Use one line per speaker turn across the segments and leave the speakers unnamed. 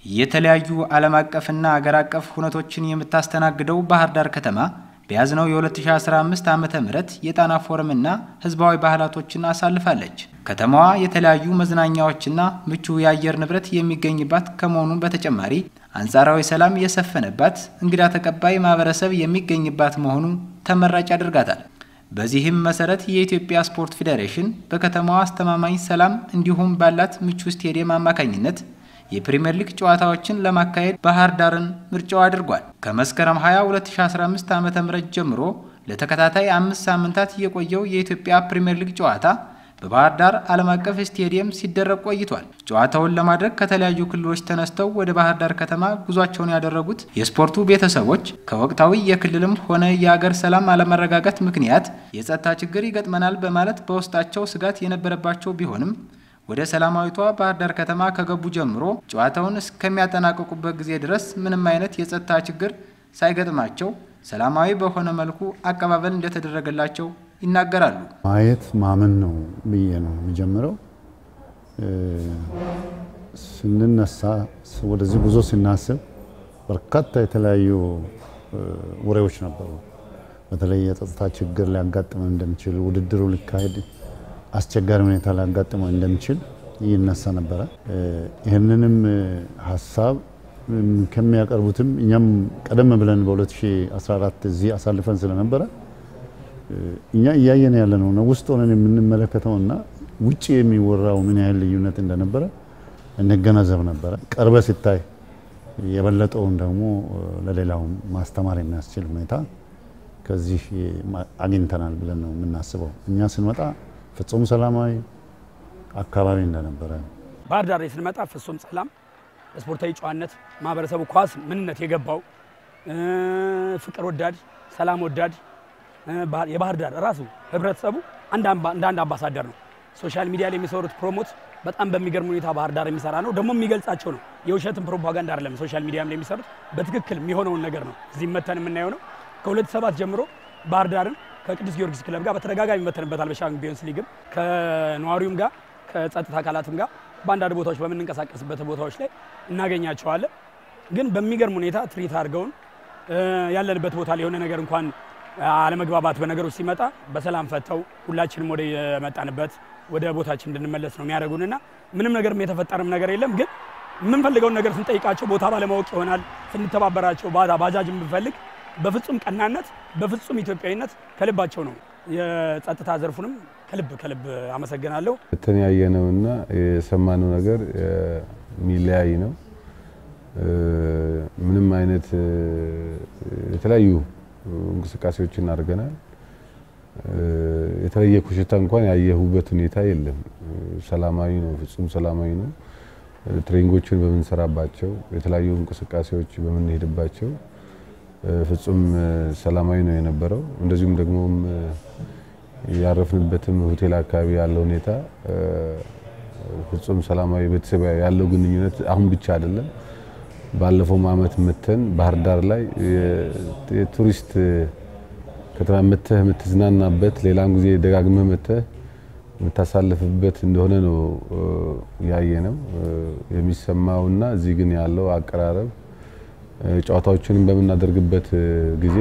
የተለያዩ ዓለም አቀፍና አገር አቀፍ ሁነቶችን የምታስተናግደው ባህር ዳር ከተማ በያዝነው የ2015 ዓ ም የጣና ፎረምና ህዝባዊ ባህላቶችን አሳልፋለች። ከተማዋ የተለያዩ መዝናኛዎችና ምቹ የአየር ንብረት የሚገኝባት ከመሆኑ በተጨማሪ አንጻራዊ ሰላም የሰፈነባት፣ እንግዳ ተቀባይ ማህበረሰብ የሚገኝባት መሆኑ ተመራጭ ያደርጋታል። በዚህም መሰረት የኢትዮጵያ ስፖርት ፌዴሬሽን በከተማዋ አስተማማኝ ሰላም እንዲሁም ባላት ምቹ ስቴዲየም አማካኝነት የፕሪምየር ሊግ ጨዋታዎችን ለማካሄድ ባህር ዳርን ምርጫው አድርጓል። ከመስከረም 20 2015 ዓ.ም ጀምሮ ለተከታታይ አምስት ሳምንታት የቆየው የኢትዮጵያ ፕሪምየር ሊግ ጨዋታ በባህር ዳር ዓለም አቀፍ ስቴዲየም ሲደረግ ቆይቷል። ጨዋታውን ለማድረግ ከተለያዩ ክልሎች ተነስተው ወደ ባህር ዳር ከተማ ጉዟቸውን ያደረጉት የስፖርቱ ቤተሰቦች ከወቅታዊ የክልልም ሆነ የአገር ሰላም አለመረጋጋት ምክንያት የጸጥታ ችግር ይገጥመናል በማለት በውስጣቸው ስጋት የነበረባቸው ቢሆንም ወደ ሰላማዊቷ ባህር ዳር ከተማ ከገቡ ጀምሮ ጨዋታውን እስከሚያጠናቀቁበት ጊዜ ድረስ ምንም አይነት የጸጥታ ችግር ሳይገጥማቸው ሰላማዊ በሆነ መልኩ አቀባበል እንደተደረገላቸው ይናገራሉ።
ማየት ማመን ነው ብዬ ነው የሚጀምረው። ስንነሳ ወደዚህ ጉዞ ስናስብ በርካታ የተለያዩ ወሬዎች ነበሩ። በተለይ የጸጥታ ችግር ሊያጋጥመን እንደሚችል፣ ውድድሩ ሊካሄድ አስቸጋሪ ሁኔታ ሊያጋጥመው እንደሚችል ይነሳ ነበረ። ይህንንም ሀሳብ ከሚያቀርቡትም እኛም ቀደም ብለን በ2014 እዚህ አሳልፈን ስለነበረ እኛ እያየን ያለ ነው ነው ውስጥ ሆነን የምንመለከተውና ውጭ የሚወራው ምን ያህል ልዩነት እንደነበረ እንገነዘብ ነበረ። ቀርበ ሲታይ የበለጠውን ደግሞ ለሌላው ማስተማር የሚያስችል ሁኔታ ከዚህ አግኝተናል ብለን ነው የምናስበው። እኛ ስንመጣ ፍጹም ሰላማዊ አካባቢ እንደነበረ
ባህር ዳር ላይ ስንመጣ ፍጹም ሰላም፣ ስፖርታዊ ጨዋነት፣ ማህበረሰቡ ኳስ ምንነት የገባው ፍቅር ወዳድ፣ ሰላም ወዳድ የባህር ዳር ራሱ ህብረተሰቡ እንደ አንድ አምባሳደር ነው። ሶሻል ሚዲያ ላይ የሚሰሩት ፕሮሞት በጣም በሚገርም ሁኔታ ባህር ዳር የሚሰራ ነው። ደግሞ የሚገልጻቸው ነው። የውሸትን ፕሮፓጋንዳ አይደለም። ሶሻል ሚዲያም ላይ የሚሰሩት በትክክል የሚሆነውን ነገር ነው። እዚህ መተን የምናየው ነው። ከሁለት ሰባት ጀምሮ ባህር ዳርን ከቅዱስ ጊዮርጊስ ክለብ ጋር በተደጋጋሚ መተንበታል። በሻምፒዮንስ ሊግም ከነዋሪውም ጋር ከጸጥታ አካላትም ጋር በአንዳንድ ቦታዎች በምንንቀሳቀስበት ቦታዎች ላይ እናገኛቸዋለን። ግን በሚገርም ሁኔታ ትሪት አድርገውን ያለንበት ቦታ ላይ የሆነ ነገር እንኳን አለመግባባት በነገሮች ሲመጣ በሰላም ፈተው ሁላችንም ወደ የመጣንበት ወደ ቦታችን እንድንመለስ ነው የሚያደርጉንና ምንም ነገር የተፈጠረም ነገር የለም። ግን የምንፈልገውን ነገር ስንጠይቃቸው ቦታ ባለማወቅ ይሆናል። ስንተባበራቸው ባጃጅ ብንፈልግ በፍጹም ቀናነት በፍጹም ኢትዮጵያዊነት ከልባቸው ነው። የጸጥታ ዘርፉንም ከልብ ከልብ አመሰግናለሁ።
የተለያየነውና የሰማነው ነገር የሚለያይ ነው። ምንም አይነት የተለያዩ እንቅስቃሴዎችን አድርገናል። የተለየ ኮሽታ እንኳን ያየሁበት ሁኔታ የለም። ሰላማዊ ነው፣ ፍጹም ሰላማዊ ነው። ትሬኒንጎችን በምንሰራባቸው የተለያዩ እንቅስቃሴዎች በምንሄድባቸው ፍጹም ሰላማዊ ነው የነበረው። እንደዚሁም ደግሞ ያረፍንበትም ሆቴል አካባቢ ያለው ሁኔታ ፍጹም ሰላማዊ ቤተሰብ ያለው ግንኙነት አሁን ብቻ አይደለም። ባለፈውም ዓመት መተን ባህር ዳር ላይ የቱሪስት ከተማ መተህ የምትዝናናበት ሌላም ጊዜ ደጋግመህ መተህ የምታሳልፍበት እንደሆነ ነው ያየ ነው የሚሰማውና እዚህ ግን ያለው አቀራረብ ጨዋታዎችንም በምናደርግበት ጊዜ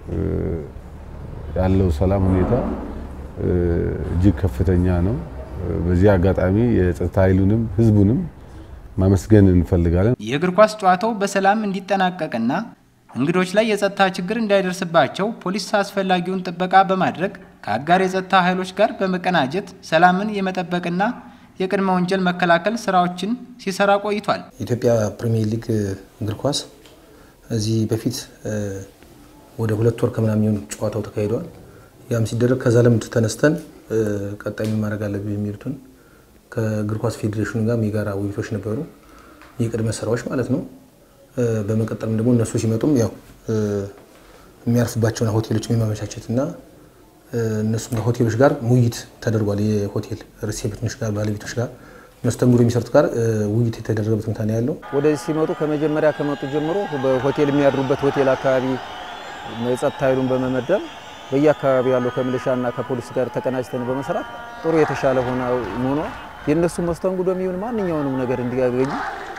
ያለው ሰላም ሁኔታ እጅግ ከፍተኛ ነው። በዚህ አጋጣሚ የጸጥታ ኃይሉንም ህዝቡንም ማመስገን እንፈልጋለን።
የእግር ኳስ ጨዋታው በሰላም እንዲጠናቀቅና እንግዶች ላይ የጸጥታ ችግር እንዳይደርስባቸው ፖሊስ አስፈላጊውን ጥበቃ በማድረግ ከአጋር የጸጥታ ኃይሎች ጋር በመቀናጀት ሰላምን የመጠበቅና የቅድመ ወንጀል መከላከል ስራዎችን ሲሰራ ቆይቷል።
የኢትዮጵያ ፕሪሚየር ሊግ እግር ኳስ እዚህ በፊት ወደ ሁለት ወር ከምናምን የሚሆኑ ጨዋታው ተካሂደዋል። ያም ሲደረግ ከዛ ልምድ ተነስተን ቀጣይ ምን ማድረግ አለብን የሚሉትን ከእግር ኳስ ፌዴሬሽኑ ጋር የጋራ ውይይቶች ነበሩ፣ የቅድመ ስራዎች ማለት ነው። በመቀጠልም ደግሞ እነሱ ሲመጡም ያው የሚያርፍባቸውን ሆቴሎች የማመቻቸት እና እነሱም ከሆቴሎች ጋር ውይይት ተደርጓል። የሆቴል ሪሴፕሽኖች ጋር ባለቤቶች ጋር መስተንግዶ የሚሰሩት ጋር ውይይት የተደረገበት ሁኔታ ነው ያለው።
ወደዚህ ሲመጡ ከመጀመሪያ ከመጡ ጀምሮ በሆቴል የሚያድሩበት ሆቴል አካባቢ የጸጥታ ኃይሉን በመመደብ በየአካባቢ ያለው ከሚሊሻና ከፖሊስ ጋር ተቀናጅተን በመስራት ጥሩ የተሻለ ሆኖ የእነሱ መስተንግዶ የሚሆን ማንኛውንም ነገር እንዲያገኙ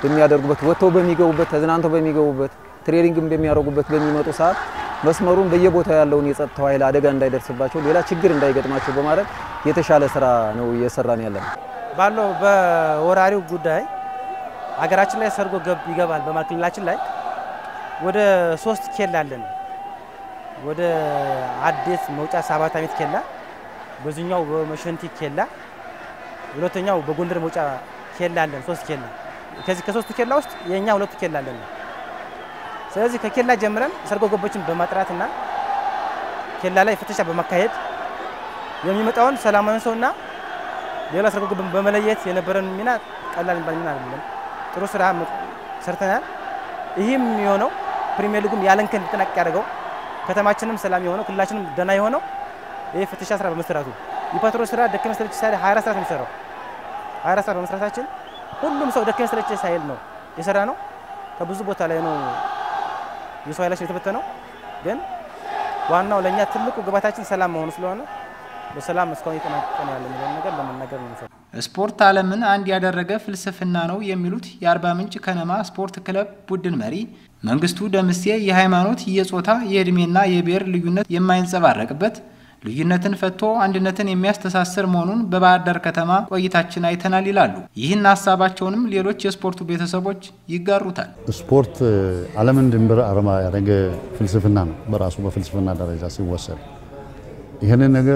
በሚያደርጉበት ወጥተው በሚገቡበት ተዝናንተው በሚገቡበት ትሬኒንግም በሚያደርጉበት በሚመጡ ሰዓት መስመሩን በየቦታው ያለውን የጸጥታው ኃይል አደጋ እንዳይደርስባቸው ሌላ ችግር እንዳይገጥማቸው በማድረግ የተሻለ ስራ ነው እየሰራን ያለን።
ባለው በወራሪው ጉዳይ ሀገራችን ላይ ሰርጎ ገብ ይገባል በማለት ክልላችን ላይ ወደ ሶስት ኬላ አለን። ወደ አዴት መውጫ ሰባት አመት ኬላ፣ በዚህኛው በመሸንቲ ኬላ፣ ሁለተኛው በጎንደር መውጫ ኬላ አለን። ሶስት ኬላ ከዚህ ከሶስቱ ኬላ ውስጥ የኛ ሁለቱ ኬላ አለን። ስለዚህ ከኬላ ጀምረን ሰርጎ ገቦችን በማጥራትና ኬላ ላይ ፍተሻ በማካሄድ የሚመጣውን ሰላማዊ ሰውና ሌላ ሰርጎ ገብ በመለየት የነበረን ሚና ቀላል የሚባል ሚና አይደለም። ጥሩ ስራ ሰርተናል። ይህም የሆነው ፕሪሚየር ሊጉም ያለንከን እንዲጠናቀቅ ያደርገው ከተማችንም ሰላም የሆነው ክልላችንም ደህና የሆነው ይህ ፍተሻ ስራ በመስራቱ የፓትሮል ስራ ደከመ ሰለቸኝ ሳይል 24 ሰዓት ነው የሚሰራው። 24 ሰዓት በመስራታችን ሁሉም ሰው ደከመ ሰለቸኝ ሳይል ነው የሰራ ነው። ከብዙ ቦታ ላይ ነው የሰው ኃይላችን የተበተነው። ግን ዋናው ለእኛ ትልቁ ግባታችን ሰላም መሆኑ ስለሆነ በሰላም እስካሁን እየተጠናቀቀ ነው ያለ የሚለውን ነገር ለመናገር ነው የምፈልገው።
ስፖርት ዓለምን አንድ ያደረገ ፍልስፍና ነው የሚሉት የአርባ ምንጭ ከነማ ስፖርት ክለብ ቡድን መሪ መንግስቱ ደምሴ የሃይማኖት፣ የጾታ፣ የዕድሜና የብሔር ልዩነት የማይንጸባረቅበት ልዩነትን ፈቶ አንድነትን የሚያስተሳስር መሆኑን በባህር ዳር ከተማ ቆይታችን አይተናል ይላሉ። ይህን ሀሳባቸውንም ሌሎች የስፖርቱ ቤተሰቦች ይጋሩታል።
ስፖርት ዓለምን ድንበር አርማ ያደረገ ፍልስፍና ነው በራሱ በፍልስፍና ደረጃ ሲወሰድ ይህንን ነገር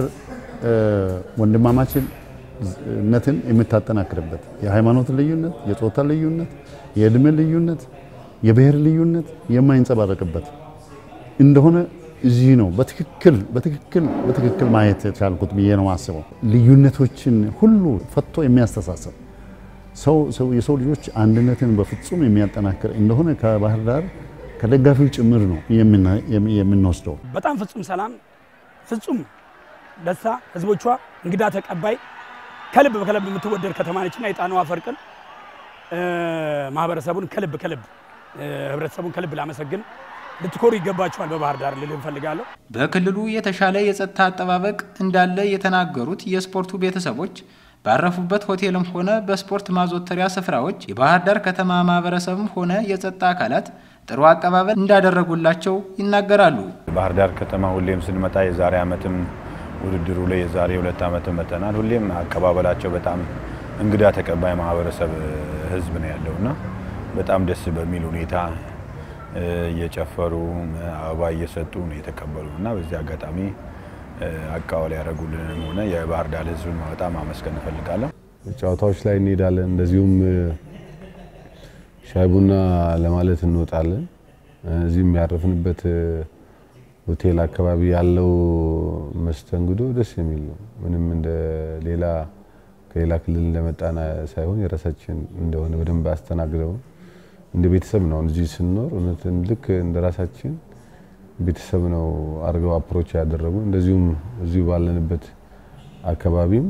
ወንድማማችነትን የምታጠናክርበት የሃይማኖት ልዩነት፣ የጾታ ልዩነት፣ የእድሜ ልዩነት፣ የብሔር ልዩነት የማይንጸባረቅበት እንደሆነ እዚህ ነው በትክክል በትክክል በትክክል ማየት የቻልኩት ብዬ ነው አስበው። ልዩነቶችን ሁሉ ፈቶ የሚያስተሳሰብ ሰው ሰው የሰው ልጆች አንድነትን በፍጹም የሚያጠናክር እንደሆነ ከባህር ዳር ከደጋፊው ጭምር ነው የምንወስደው።
በጣም ፍጹም ሰላም፣ ፍጹም ደስታ፣ ህዝቦቿ እንግዳ ተቀባይ፣ ከልብ በከልብ የምትወደድ ከተማ ነችና የጣናዋ ፈርቅን ማህበረሰቡን ከልብ ከልብ ህብረተሰቡን ከልብ ላመሰግን ልትኮሩ ይገባቸዋል በባህር ዳር ልል እንፈልጋለሁ።
በክልሉ የተሻለ የጸጥታ አጠባበቅ እንዳለ የተናገሩት የስፖርቱ ቤተሰቦች ባረፉበት ሆቴልም ሆነ በስፖርት ማዘወተሪያ ስፍራዎች የባህር ዳር ከተማ ማህበረሰብም ሆነ የጸጥታ አካላት ጥሩ አቀባበል እንዳደረጉላቸው ይናገራሉ።
ባህር ዳር ከተማ ሁሌም ስንመጣ የዛሬ ዓመትም ውድድሩ ላይ የዛሬ ሁለት ዓመትም መጥተናል። ሁሌም አቀባበላቸው በጣም እንግዳ ተቀባይ ማህበረሰብ ህዝብ ነው ያለውና በጣም ደስ በሚል ሁኔታ እየጨፈሩ አበባ እየሰጡ ነው የተቀበሉ እና በዚህ አጋጣሚ አቀባበል ያደረጉልንም ሆነ የባህር ዳር ህዝብን በጣም አመስገን እፈልጋለሁ።
ጨዋታዎች ላይ እንሄዳለን። እንደዚሁም ሻይ ቡና ለማለት እንወጣለን። እዚህም ያረፍንበት ሆቴል አካባቢ ያለው መስተንግዶ ደስ የሚል ነው። ምንም እንደ ሌላ ከሌላ ክልል እንደመጣን ሳይሆን የራሳችን እንደሆነ በደንብ አስተናግደው እንደ ቤተሰብ ነው እዚህ ስንኖር እውነትን ልክ እንደ ራሳችን ቤተሰብ ነው አድርገው አፕሮች ያደረጉ። እንደዚሁም እዚሁ ባለንበት አካባቢም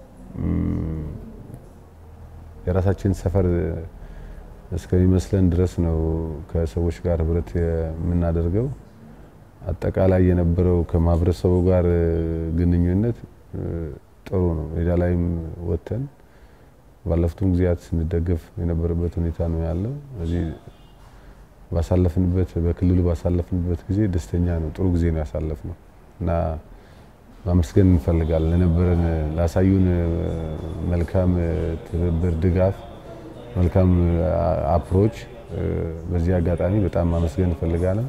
የራሳችን ሰፈር እስከሚመስለን ድረስ ነው ከሰዎች ጋር ህብረት የምናደርገው። አጠቃላይ የነበረው ከማህበረሰቡ ጋር ግንኙነት ጥሩ ነው። ሜዳ ላይም ወጥተን ባለፉትም ጊዜያት ስንደገፍ የነበረበት ሁኔታ ነው ያለው። እዚህ ባሳለፍንበት በክልሉ ባሳለፍንበት ጊዜ ደስተኛ ነው፣ ጥሩ ጊዜ ነው ያሳለፍነው እና ማመስገን እንፈልጋለን ለነበረን ላሳዩን መልካም ትብብር፣ ድጋፍ፣ መልካም አፕሮች በዚህ አጋጣሚ በጣም ማመስገን እንፈልጋለን።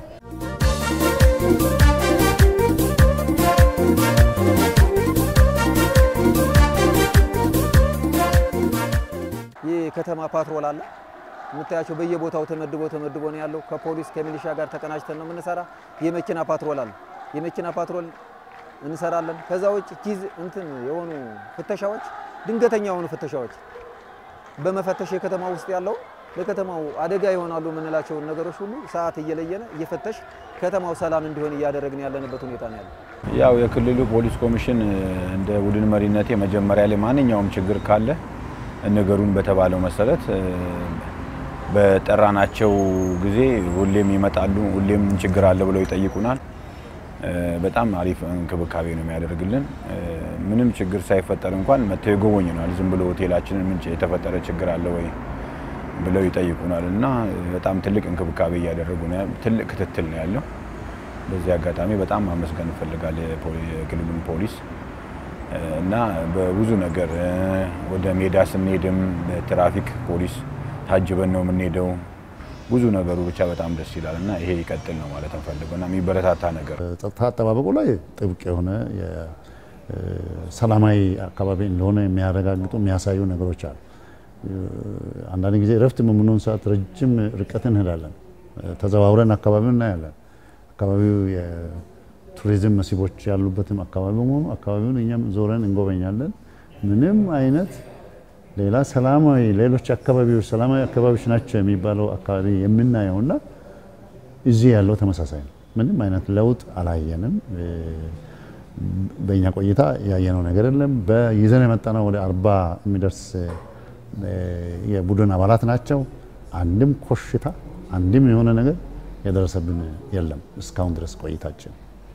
የከተማ ፓትሮል አለ የምታያቸው በየቦታው ተመድቦ ተመድቦ ነው ያለው። ከፖሊስ ከሚሊሻ ጋር ተቀናጅተን ነው የምንሰራ። የመኪና ፓትሮል አለ። የመኪና ፓትሮል እንሰራለን። ከዛ ውጭ ኪዝ እንትን የሆኑ ፍተሻዎች፣ ድንገተኛ የሆኑ ፍተሻዎች በመፈተሽ የከተማ ውስጥ ያለው ለከተማው አደጋ ይሆናሉ የምንላቸውን ነገሮች ሁሉ ሰዓት እየለየነ እየፈተሽ ከተማው ሰላም እንዲሆን እያደረግን ያለንበት ሁኔታ ነው ያለው።
ያው የክልሉ ፖሊስ ኮሚሽን እንደ ቡድን መሪነቴ መጀመሪያ ላይ ማንኛውም ችግር ካለ ነገሩን በተባለው መሰረት በጠራናቸው ጊዜ ሁሌም ይመጣሉ። ሁሌም ችግር አለ ብለው ይጠይቁናል። በጣም አሪፍ እንክብካቤ ነው የሚያደርግልን። ምንም ችግር ሳይፈጠር እንኳን መጥተው ይጎበኙናል። ዝም ብሎ ሆቴላችንን ምን የተፈጠረ ችግር አለ ወይ ብለው ይጠይቁናል እና በጣም ትልቅ እንክብካቤ እያደረጉ ነው። ትልቅ ክትትል ነው ያለው። በዚህ አጋጣሚ በጣም ማመስገን እንፈልጋለን የክልሉን ፖሊስ እና በብዙ ነገር ወደ ሜዳ ስንሄድም ትራፊክ ፖሊስ ታጅበን ነው የምንሄደው። ብዙ ነገሩ ብቻ በጣም ደስ ይላል እና ይሄ ይቀጥል ነው ማለት እንፈልገው እና የሚበረታታ ነገር
ጸጥታ አጠባበቁ ላይ ጥብቅ የሆነ ሰላማዊ አካባቢ እንደሆነ የሚያረጋግጡ የሚያሳዩ ነገሮች አሉ። አንዳንድ ጊዜ እረፍት በምንሆን ሰዓት ረጅም ርቀት እንሄዳለን። ተዘዋውረን አካባቢውን እናያለን። አካባቢው የቱሪዝም መስህቦች ያሉበትም አካባቢ በመሆኑ አካባቢውን እኛም ዞረን እንጎበኛለን። ምንም አይነት ሌላ ሰላማዊ ሌሎች አካባቢዎች ሰላማዊ አካባቢዎች ናቸው የሚባለው አካባቢ የምናየውና እዚህ ያለው ተመሳሳይ ነው። ምንም አይነት ለውጥ አላየንም። በእኛ ቆይታ ያየነው ነገር የለም። በይዘን የመጣነው ወደ አርባ የሚደርስ የቡድን አባላት ናቸው። አንድም ኮሽታ አንድም የሆነ ነገር የደረሰብን የለም እስካሁን ድረስ ቆይታችን።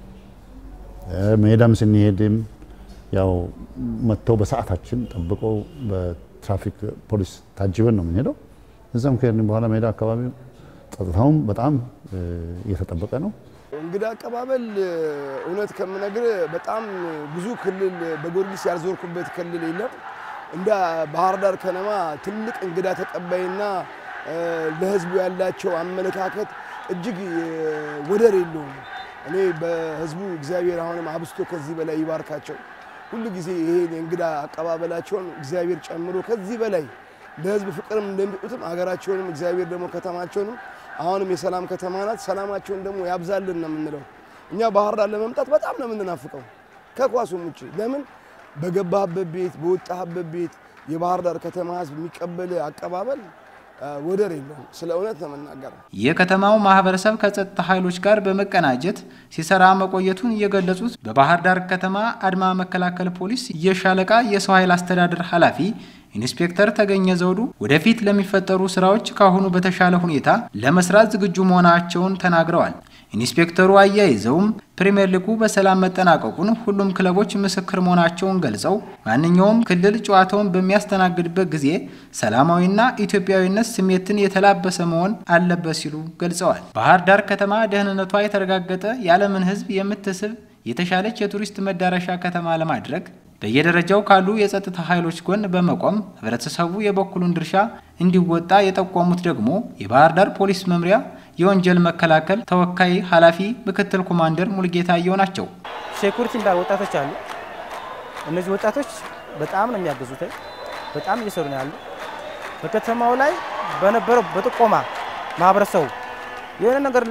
ሜዳም ስንሄድም ያው መጥተው በሰዓታችን ጠብቀው በትራፊክ ፖሊስ ታጅበን ነው የምንሄደው። እዛም ከሄድን በኋላ ሜዳ አካባቢ ጸጥታውም በጣም እየተጠበቀ ነው።
እንግዳ አቀባበል እውነት ከምነግር በጣም ብዙ ክልል በጊዮርጊስ ያልዞርኩበት ክልል የለም። እንደ ባህር ዳር ከነማ ትልቅ እንግዳ ተቀባይና ለሕዝቡ ያላቸው አመለካከት እጅግ ወደር የለውም። እኔ በሕዝቡ እግዚአብሔር አሁንም አብስቶ ከዚህ በላይ ይባርካቸው። ሁሉ ጊዜ ይሄን የእንግዳ አቀባበላቸውን እግዚአብሔር ጨምሮ ከዚህ በላይ ለሕዝብ ፍቅርም እንደሚሰጡትም ሀገራቸውንም እግዚአብሔር ደግሞ ከተማቸውንም አሁንም የሰላም ከተማ ናት። ሰላማቸውን ደግሞ ያብዛልን ነው የምንለው። እኛ ባህር ዳር ለመምጣት በጣም ነው የምንናፍቀው ከኳሱም ውጭ ለምን በገባህበት ቤት በወጣህበት ቤት የባህር ዳር ከተማ ህዝብ የሚቀበል አቀባበል ወደር የለውም። ስለ እውነት ነው የምናገረው።
የከተማው ማህበረሰብ ከጸጥታ ኃይሎች ጋር በመቀናጀት ሲሰራ መቆየቱን የገለጹት በባህር ዳር ከተማ አድማ መከላከል ፖሊስ የሻለቃ የሰው ኃይል አስተዳደር ኃላፊ ኢንስፔክተር ተገኘ ዘውዱ ወደፊት ለሚፈጠሩ ስራዎች ካሁኑ በተሻለ ሁኔታ ለመስራት ዝግጁ መሆናቸውን ተናግረዋል። ኢንስፔክተሩ አያይዘውም ፕሪምየር ሊጉ በሰላም መጠናቀቁን ሁሉም ክለቦች ምስክር መሆናቸውን ገልጸው ማንኛውም ክልል ጨዋታውን በሚያስተናግድበት ጊዜ ሰላማዊና ኢትዮጵያዊነት ስሜትን የተላበሰ መሆን አለበት ሲሉ ገልጸዋል። ባህር ዳር ከተማ ደህንነቷ የተረጋገጠ የዓለምን ሕዝብ የምትስብ የተሻለች የቱሪስት መዳረሻ ከተማ ለማድረግ በየደረጃው ካሉ የጸጥታ ኃይሎች ጎን በመቆም ህብረተሰቡ የበኩሉን ድርሻ እንዲወጣ የጠቆሙት ደግሞ የባህር ዳር ፖሊስ መምሪያ የወንጀል መከላከል ተወካይ ኃላፊ ምክትል ኮማንደር ሙልጌታ አየው ናቸው።
ሴኩሪቲ እንዳሉ ወጣቶች አሉ። እነዚህ ወጣቶች በጣም ነው የሚያገዙት፣ በጣም እየሰሩ ነው ያሉ። በከተማው ላይ በነበረው በጥቆማ ማህበረሰቡ የሆነ ነገር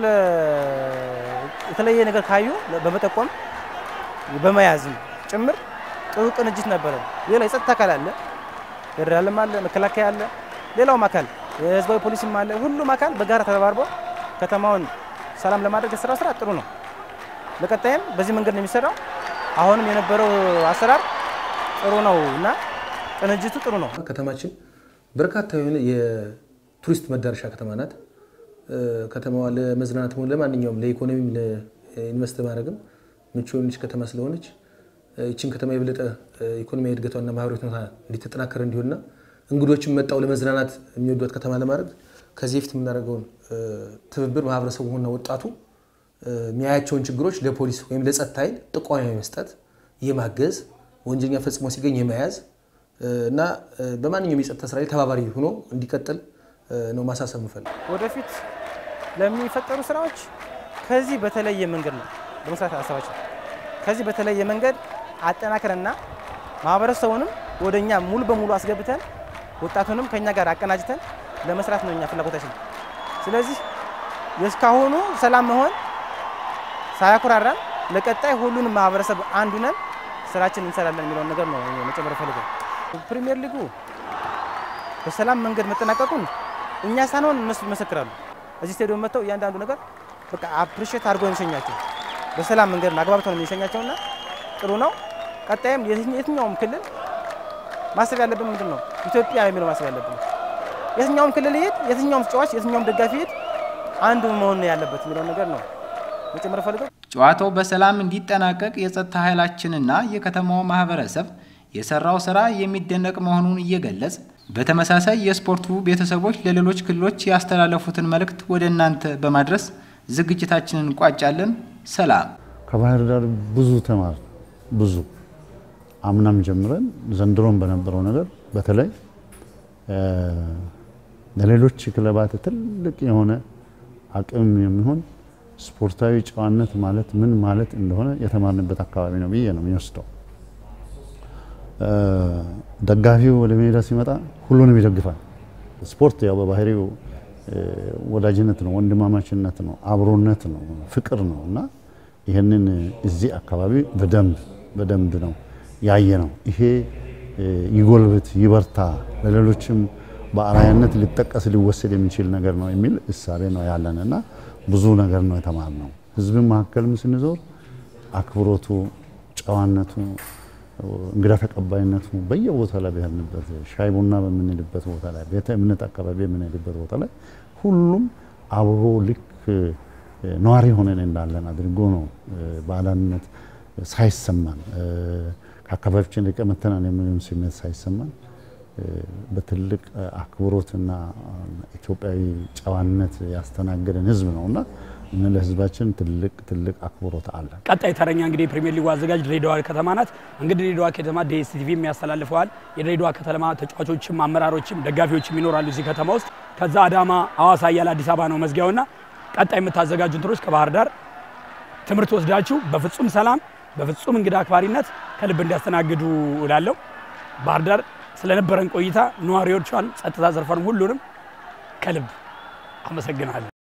የተለየ ነገር ካዩ በመጠቆም በመያዝም ጭምር ጥሩ ቅንጅት ነበረ። ሌላ የጸጥታ አካል አለ፣ ፌዴራልም አለ፣ መከላከያ አለ፣ ሌላውም አካል የህዝባዊ ፖሊስም አለ። ሁሉም አካል በጋራ ተረባርቦ ከተማውን ሰላም ለማድረግ የሰራው ስራ ጥሩ ነው። በቀጣይም በዚህ መንገድ ነው የሚሰራው። አሁንም የነበረው አሰራር ጥሩ ነው እና ቅንጅቱ ጥሩ ነው።
ከተማችን በርካታ የሆነ የቱሪስት መዳረሻ ከተማ ናት። ከተማዋ ለመዝናናት ሆነ ለማንኛውም ለኢኮኖሚም ለኢንቨስት ማድረግም ምቹ የሆነች ከተማ ስለሆነች ይችን ከተማ የበለጠ ኢኮኖሚያዊ እድገቷና ማህበራዊ ሁኔታ እንዲተጠናከር እንዲሆንና እንግዶችን መጣው ለመዝናናት የሚወዷት ከተማ ለማድረግ ከዚህ በፊት የምናደርገውን ትብብር ማህበረሰቡ ሆና ወጣቱ የሚያያቸውን ችግሮች ለፖሊስ ወይም ለጸጥታ ኃይል ጥቆማ የመስጠት የማገዝ ወንጀለኛ ፈጽሞ ሲገኝ የመያዝ እና በማንኛውም የጸጥታ ስራ ላይ ተባባሪ ሆኖ እንዲቀጥል ነው ማሳሰብ ምፈልግ።
ወደፊት ለሚፈጠሩ ስራዎች ከዚህ በተለየ መንገድ ነው ለመስራት ሀሳባችን ከዚህ በተለየ መንገድ አጠናክረንና ማህበረሰቡንም ወደ እኛ ሙሉ በሙሉ አስገብተን ወጣቱንም ከኛ ጋር አቀናጅተን ለመስራት ነው እኛ ፍላጎታችን። ስለዚህ የእስካሁኑ ሰላም መሆን ሳያኩራራን ለቀጣይ ሁሉንም ማህበረሰብ አንዱ ነን ስራችን እንሰራለን የሚለውን ነገር ነው መጨመር ፈልገው። ፕሪሚየር ሊጉ በሰላም መንገድ መጠናቀቁን እኛ ሳንሆን እነሱ ይመሰክራሉ። እዚህ ስቴዲየም መጥተው እያንዳንዱ ነገር በቃ አፕሪሼት አድርጎ የሚሸኛቸው በሰላም መንገድ አግባብተው ነው የሚሸኛቸውና ጥሩ ነው። ቀጣይም የትኛውም ክልል ማሰብ ያለብን ምንድን ነው? ኢትዮጵያ የሚለው ማሰብ ያለብን የትኛውም ክልል ይሄድ፣ የትኛውም ተጫዋች፣ የትኛውም ደጋፊ ይሄድ አንዱ መሆን ያለበት የሚለውን ነገር ነው መጨመር ፈልገው።
ጨዋታው በሰላም እንዲጠናቀቅ የጸጥታ ኃይላችንና የከተማው ማህበረሰብ የሰራው ስራ የሚደነቅ መሆኑን እየገለጽ በተመሳሳይ የስፖርቱ ቤተሰቦች ለሌሎች ክልሎች ያስተላለፉትን መልእክት ወደ እናንተ በማድረስ ዝግጅታችንን እንቋጫለን። ሰላም።
ከባህር ዳር ብዙ ተማር ብዙ አምናም ጀምረን ዘንድሮም በነበረው ነገር በተለይ ለሌሎች ክለባት ትልቅ የሆነ አቅም የሚሆን ስፖርታዊ ጨዋነት ማለት ምን ማለት እንደሆነ የተማርንበት አካባቢ ነው ብዬ ነው የሚወስደው። ደጋፊው ወደ ሜዳ ሲመጣ ሁሉንም ይደግፋል። ስፖርት ያው በባህሪው ወዳጅነት ነው፣ ወንድማማችነት ነው፣ አብሮነት ነው፣ ፍቅር ነው እና ይህንን እዚህ አካባቢ በደንብ በደንብ ነው ያየ ነው። ይሄ ይጎልብት፣ ይበርታ፣ ለሌሎችም በአርአያነት ሊጠቀስ ሊወሰድ የሚችል ነገር ነው የሚል እሳቤ ነው ያለን እና ብዙ ነገር ነው የተማርነው። ህዝብን መካከልም ስንዞር አክብሮቱ፣ ጨዋነቱ፣ እንግዳ ተቀባይነቱ በየቦታ ላይ ብሄርንበት ሻይ ቡና በምንልበት ቦታ ላይ ቤተ እምነት አካባቢ የምንሄድበት ቦታ ላይ ሁሉም አብሮ ልክ ነዋሪ ሆነን እንዳለን አድርጎ ነው ባዕዳነት ሳይሰማን ከአካባቢችን ርቀን መጥተናል የሚልም ስሜት ሳይሰማን በትልቅ አክብሮትና ኢትዮጵያዊ ጨዋነት ያስተናገደን ህዝብ ነው እና እነ ለህዝባችን ትልቅ ትልቅ አክብሮት አለ።
ቀጣይ ተረኛ እንግዲህ የፕሪሚየር ሊጉ አዘጋጅ ድሬዳዋ ከተማ ናት። እንግዲህ ድሬዳዋ ከተማ ዲኤስቲቪ የሚያስተላልፈዋል። የድሬዳዋ ከተማ ተጫዋቾችም አመራሮችም ደጋፊዎችም ይኖራሉ እዚህ ከተማ ውስጥ። ከዛ አዳማ፣ ሐዋሳ እያለ አዲስ አበባ ነው መዝጊያውና ቀጣይ የምታዘጋጁ እንትኖች ከባህር ዳር ትምህርት ወስዳችሁ በፍጹም ሰላም በፍጹም እንግዳ አክባሪነት ከልብ እንዲያስተናግዱ እላለሁ። ባህር ዳር ስለነበረን ቆይታ ነዋሪዎቿን፣ ጸጥታ ዘርፏን ሁሉንም ከልብ አመሰግናለሁ።